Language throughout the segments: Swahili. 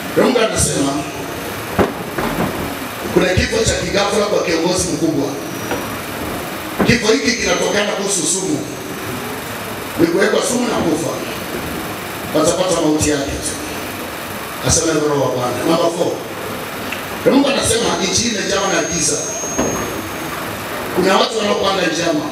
Mungu anasema kuna kifo cha kighafla kwa kiongozi mkubwa. Kifo hiki kinatokana kuhusu sumu, ni kuwekwa sumu na kufa, watapata mauti yake tu. Asema hivyo Roho wa Bwana. Namba 4 Mungu anasema nchi hii imejawa na giza. Kuna watu wanaopanga njama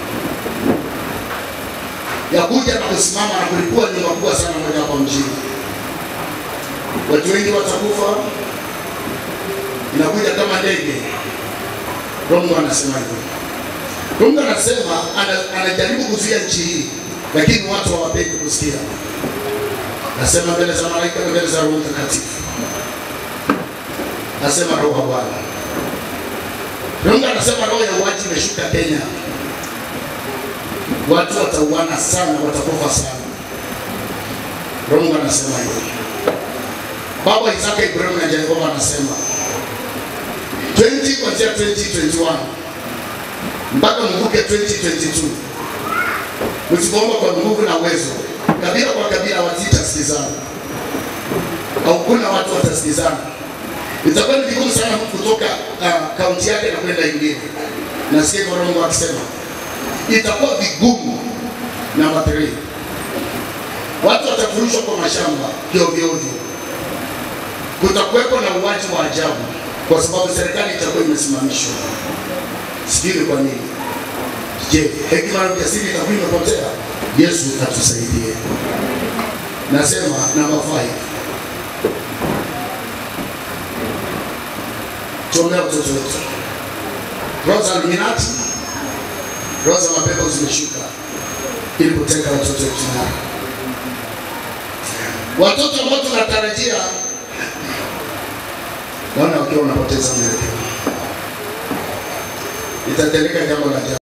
ya kuja na kusimama na kulipua nyumba kubwa sana moja hapa mjini. Watu wengi watakufa, inakuja kama ndege. Mungu anasema hivyo. Mungu anasema ana- anajaribu kuzuia nchi hii, lakini watu hawapendi kusikia. Nasema mbele za malaika na mbele za Roho Mtakatifu, nasema Roho wa Bwana. Mungu anasema roho ya uaji imeshuka Kenya, watu watauana sana, watakufa sana. Mungu anasema hivyo. Baba Isaka Ibrahim na Jehova anasema 20 kuanzia 2021 mpaka mvuke 2022 msipoomba kwa nguvu na uwezo, kabila kwa kabila wazitasikizana au kuna watu watasikizana. Itakuwa ni vigumu sana kutoka uh, kaunti yake na kwenda ingine. Nasikia hivyo Roho Mungu akisema itakuwa vigumu. Namba 3 watu watafurushwa kwa mashamba kiovyoovyo. Kutakuwepo na uwaji wa ajabu kwa sababu serikali itakuwa imesimamishwa. Sijui ni kwa nini. Je, hekima na ujasiri itakuwa imepotea? Yesu atusaidie. Nasema namba 5 tuombea watoto wetu. Roho za Illuminati, roho za mapepo zimeshuka ili kuteka watoto wetu nyara. Watoto ambao tunatarajia naona wakiwa wanapoteza mwelekeo, itatendeka jambo la ajabu.